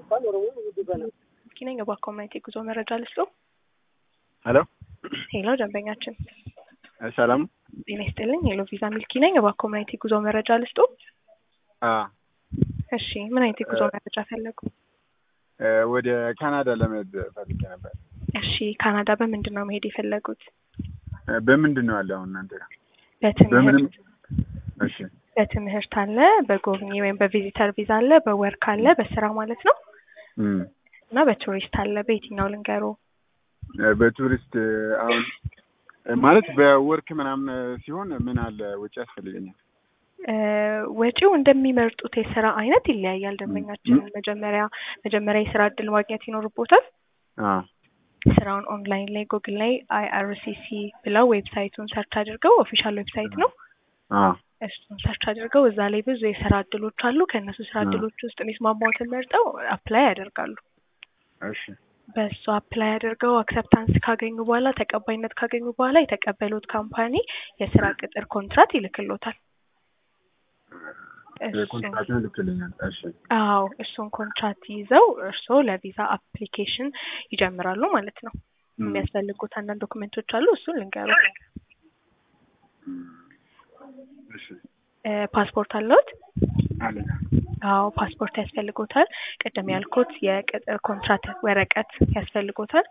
ሚልኪ ነኝ የባክ ኮሚኒቲ ጉዞ መረጃ ልስጦ። ሄሎ ሄሎ ደንበኛችን ሰላም ጤና ይስጥልኝ። ሄሎ ቪዛ ሚልኪ ነኝ የባክ ኮሚኒቲ ጉዞ መረጃ ልስጦ። አ እሺ ምን አይነት የጉዞ መረጃ ፈለጉ? ወደ ካናዳ ለመሄድ ፈልጌ ነበር። እሺ ካናዳ በምንድን ነው መሄድ የፈለጉት? በምንድን ነው ያለ አሁን እናንተ ጋር? በትምህርት እሺ በትምህርት አለ፣ በጎብኚ ወይም በቪዚተር ቪዛ አለ፣ በወርክ አለ፣ በስራ ማለት ነው እም እና በቱሪስት አለ። በየትኛው ልንገሩ? በቱሪስት አሁን ማለት በወርክ ምናምን ሲሆን ምን አለ ወጪ ያስፈልገኛል? እ ወጪው እንደሚመርጡት የስራ አይነት ይለያያል። ደንበኛችን መጀመሪያ መጀመሪያ የስራ እድል ማግኘት ይኖርቦታል። አ ስራውን ኦንላይን ላይ ጉግል ላይ አይአርሲሲ ብለው ዌብሳይቱን ሰርች አድርገው ኦፊሻል ዌብሳይት ነው። አ እሱን ሰርች አድርገው እዛ ላይ ብዙ የስራ እድሎች አሉ። ከእነሱ ስራ እድሎች ውስጥ የሚስማማዎትን መርጠው አፕላይ ያደርጋሉ። እሺ በእሱ አፕላይ አድርገው አክሰፕታንስ ካገኙ በኋላ ተቀባይነት ካገኙ በኋላ የተቀበሉት ካምፓኒ የስራ ቅጥር ኮንትራት ይልክሎታል። እሱን- ኮንትራክቱን ልክልኛል። እሺ አዎ እሱን ኮንትራት ይዘው እርስዎ ለቪዛ አፕሊኬሽን ይጀምራሉ ማለት ነው። እም የሚያስፈልጉት አንዳንድ ዶክመንቶች አሉ። እሱን ልንገሩ። እም እሺ እ ፓስፖርት አለዎት? አለኝ አዎ ፓስፖርት ያስፈልጎታል። ቅድም ያልኩት የቅጥር ኮንትራት ወረቀት ያስፈልጎታል።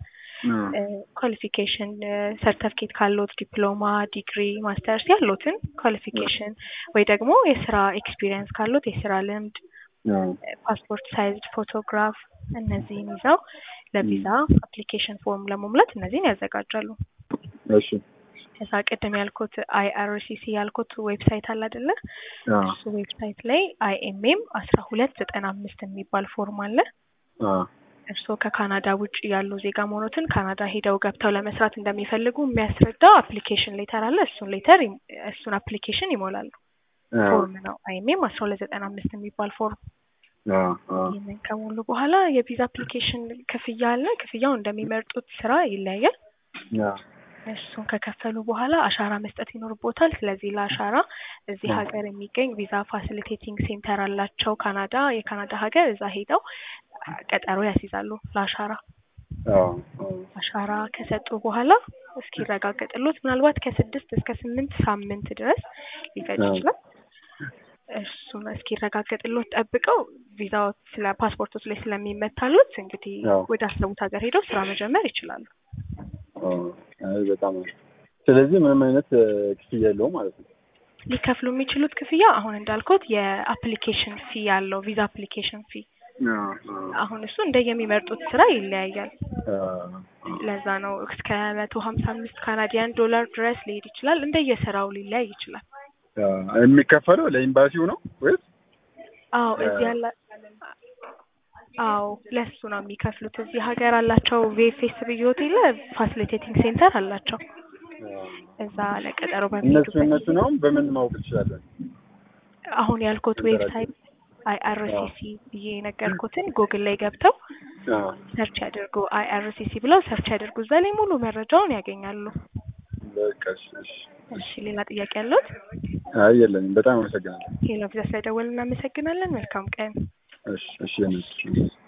ኳሊፊኬሽን ሰርተፍኬት ካሎት ዲፕሎማ፣ ዲግሪ፣ ማስተርስ ያሉትን ኳሊፊኬሽን ወይ ደግሞ የስራ ኤክስፒሪየንስ ካሎት የስራ ልምድ፣ አዎ ፓስፖርት ሳይዝድ ፎቶግራፍ እነዚህን ይዘው ለቪዛ አፕሊኬሽን ፎርም ለመሙላት እነዚህን ያዘጋጃሉ። እሺ ከዛ ቅድም ያልኩት አይአርሲሲ ያልኩት ዌብሳይት አለ አይደለ? አዎ እሱ ዌብሳይት ላይ አይኤምኤም አስራ ሁለት ዘጠና አምስት የሚባል ፎርም አለ። አዎ እርስዎ ከካናዳ ውጭ ያሉ ዜጋ መሆኖትን ካናዳ ሄደው ገብተው ለመስራት እንደሚፈልጉ የሚያስረዳ አፕሊኬሽን ሌተር አለ። እሱን ሌተር እሱን አፕሊኬሽን ይሞላሉ። አዎ ፎርም ነው አይኤምኤም አስራ ሁለት ዘጠና አምስት የሚባል ፎርም። አዎ አዎ ይህንን ከሞሉ በኋላ የቪዛ አፕሊኬሽን ክፍያ አለ። ክፍያው እንደሚመርጡት ስራ ይለያያል። አዎ እሱን ከከፈሉ በኋላ አሻራ መስጠት ይኖርቦታል። ስለዚህ ለአሻራ እዚህ ሀገር የሚገኝ ቪዛ ፋሲሊቴቲንግ ሴንተር አላቸው ካናዳ የካናዳ ሀገር እዛ ሄደው ቀጠሮ ያስይዛሉ ለአሻራ። አዎ አዎ አሻራ ከሰጡ በኋላ እስኪረጋገጥሎት ምናልባት ከስድስት እስከ ስምንት ሳምንት ድረስ ሊፈጅ አዎ። ይችላል። እሱን እስኪረጋገጥሎት ጠብቀው ቪዛው ስለ ፓስፖርቶች ላይ ስለሚመታሉት እንግዲህ አዎ። ወደ አሰቡት ሀገር ሄደው ስራ መጀመር ይችላሉ። አዎ አይ በጣም አሪፍ። ስለዚህ ምንም አይነት እ ክፍያ የለውም ማለት ነው። ሊከፍሉ የሚችሉት ክፍያ አሁን እንዳልኩት የአፕሊኬሽን ፊ ያለው ቪዛ አፕሊኬሽን ፊ አዎ አዎ አሁን እሱ እንደየሚመርጡት ስራ ይለያያል። አዎ ለዛ ነው እስከ መቶ ሀምሳ አምስት ካናዲያን ዶላር ድረስ ሊሄድ ይችላል። እንደየስራው ሊለያይ ይችላል። አዎ የሚከፈለው ለኤምባሲው ነው ወይስ? አዎ እዚህ ያለ አዎ ለሱ ነው የሚከፍሉት። እዚህ ሀገር አላቸው ቪኤፍኤስ ብዬ ሆቴል ፋሲሊቴቲንግ ሴንተር አላቸው። እዛ ለቀጠሮ እነሱ በሚሄዱበት እነሱ ነው በምን ማወቅ ትችላለን? አሁን ያልኩት ዌብሳይት አይአርሲሲ ብዬ የነገርኩትን ጉግል ላይ ገብተው አዎ ሰርች ያድርጉ። አይአርሲሲ ብለው ሰርች ያድርጉ። እዛ ላይ ሙሉ መረጃውን ያገኛሉ። በቃ እሺ እሺ። እሺ ሌላ ጥያቄ ያለዎት? አይ የለኝም። በጣም አመሰግናለሁ። ሄሎ ቪዛ ስለደወልን እናመሰግናለን። መልካም ቀን። እሺ እሺ የነሱ